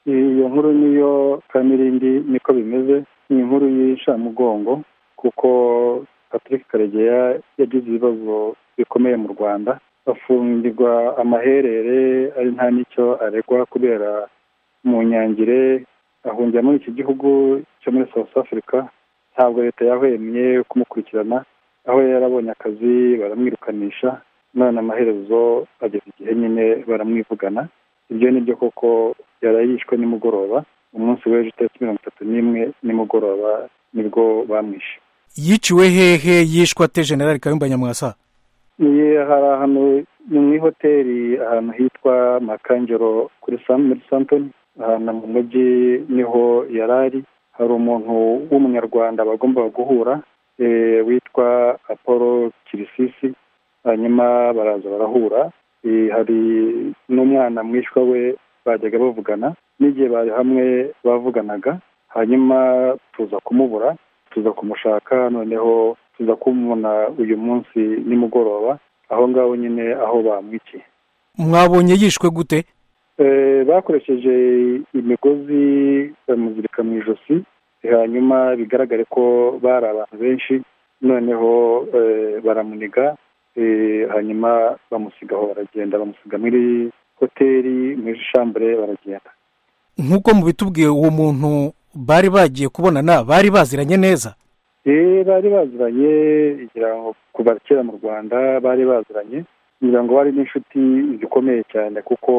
iyo nkuru niyo kamirindi niko bimeze ni inkuru y'incamugongo kuko patrick karegeya yagize ibibazo bikomeye mu rwanda afungirwa amaherere ari nta n'icyo aregwa kubera mu nyangire ahungira muri iki gihugu cyo muri south africa ntabwo leta yahwemye kumukurikirana aho yarabonye akazi baramwirukanisha none amaherezo ageze igihe nyine baramwivugana ibyo ni byo koko yarayishwe nimugoroba umunsi w'ejo itariki mirongo itatu n'imwe nimugoroba nibwo bamwishe yiciwe hehe yishwe ate generali kayumba nyamwasa hari ahantu ni mu ihoteli ahantu hitwa makangero kuri muri santoni ahantu mu mujyi niho yari ari hari umuntu w'umunyarwanda bagombaga guhura witwa apolo kirisisi hanyuma baraza barahura hari n'umwana mwishywa we bajyaga bavugana n'igihe bari hamwe bavuganaga hanyuma tuza kumubura tuza kumushaka noneho tuza kumubona uyu munsi nimugoroba aho ngaho nyine aho bamwikiye mwabonye yishwe gute bakoresheje imigozi bamuzirika mu ijosi hanyuma bigaragare ko bari abantu benshi noneho baramuniga hanyuma bamusigaho baragenda bamusiga muri hoteli muri shambure baragenda nk'uko mubitubwiye uwo muntu bari bagiye kubonana bari baziranye neza bari baziranye kugira ngo kuva kera mu rwanda bari baziranye kugira ngo bari n'inshuti zikomeye cyane kuko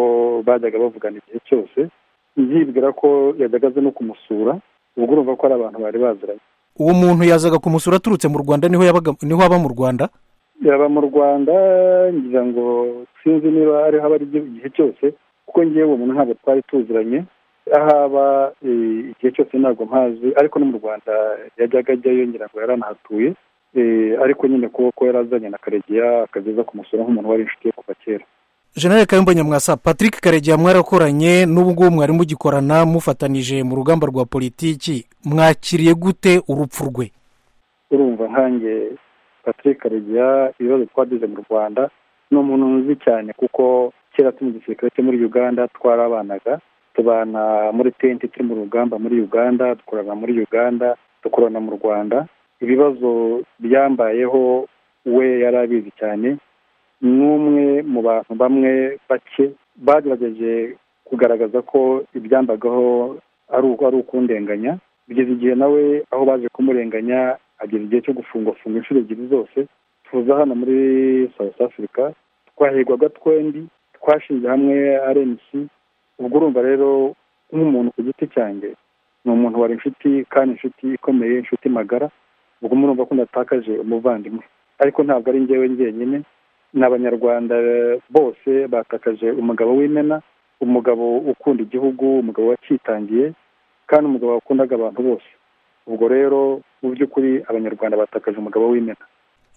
bajyaga bavugana igihe cyose byibwira ko yajyaga aza no kumusura ubwo urumva ko ari abantu bari baziranye uwo muntu yazaga kumusura aturutse mu rwanda niho yabaga niho aba mu rwanda yaba mu rwanda ngira ngo sinzi niba ariho aba ari igihe cyose kuko ngewe uwo muntu ntabwo twari tuziranye aho aba igihe cyose ntabwo mpazi ariko no mu rwanda yajyaga ajyayo ngira ngo yari anahatuye ariko nyine kuko yari azanye na karegeya akageza kumusura nk'umuntu wari inshuti ye kuva kera generale kayumba nyamwasa patrick karegeya mwarakoranye n'ubu ngubu mwari mugikorana mufatanije mu rugamba rwa politiki mwakiriye gute urupfu rwe urumva nkange patrick karegeya ibibazo twagize mu rwanda ni umuntu nzi cyane kuko kera turi mu gisirikare cyo muri uganda twarabanaga tubana muri tenti turi mu rugamba muri uganda dukorana muri uganda dukorana mu rwanda ibibazo byambayeho we yari abizi cyane ni umwe mu bantu bamwe bake bagerageje kugaragaza ko ibyambagaho ari ukundenganya bigeze igihe nawe aho baje kumurenganya ageza igihe cyo gufungwa funga inshuro ebyiri zose tuza hano muri south africa twahigwaga twembi twashinze hamwe rnc ubwo urumva rero nk'umuntu ku giti cyanjye ni umuntu wari inshuti kandi inshuti ikomeye inshuti magara ubwo murumva ko natakaje umuvandimwe ariko ntabwo ari ngewe njyenyine ni abanyarwanda bose batakaje umugabo w'imena umugabo ukunda igihugu umugabo wakitangiye kandi umugabo wakundaga abantu bose ubwo rero mu by'ukuri abanyarwanda batakaje umugabo w'imena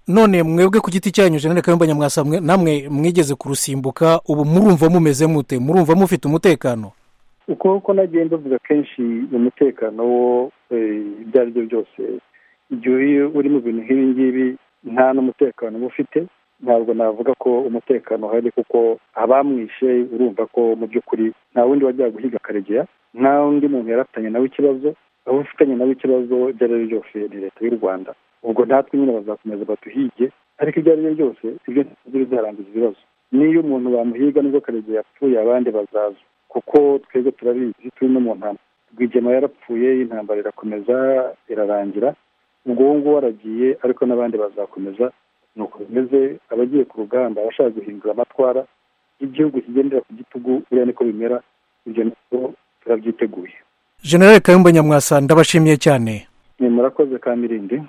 none mwebwe ku giti cyanyu jenera kayumba nyamwasa namwe mwigeze kurusimbuka ubu murumva mumeze mute murumva mufite umutekano uko nagiye mbavuga kenshi umutekano wo ibyo ari byo byose igihe uri mu bintu nk'ibi ngibi nta n'umutekano uba ufite ntabwo navuga ko umutekano uhari kuko abamwishe urumva ko mu by'ukuri nta wundi wajyaga guhiga karegeya nta wundi muntu yaratanye nawe ikibazo aho ufitanye nawe ikibazo ibyo ari byo byose ni leta y'u rwanda ubwo natwe nyine bazakomeza baduhige ariko ibyo ari byo byose ibyo ntibyo bizarangiza ibibazo niyo umuntu bamuhiga nibwo karegeya yapfuye abandi bazaza kuko twebwe turabizi turi no mu ntambwe rwigema yarapfuye intambara irakomeza irarangira ubwo uwo nguwo aragiye ariko n'abandi bazakomeza ni uko bimeze abagiye ku rugamba abashaka guhindura amatwara y'igihugu kigendera ku gitugu buriya niko bimera ibyo nabyo turabyiteguye generale kayumba nyamwasa ndabashimiye cyane ni murakoze ka mirindi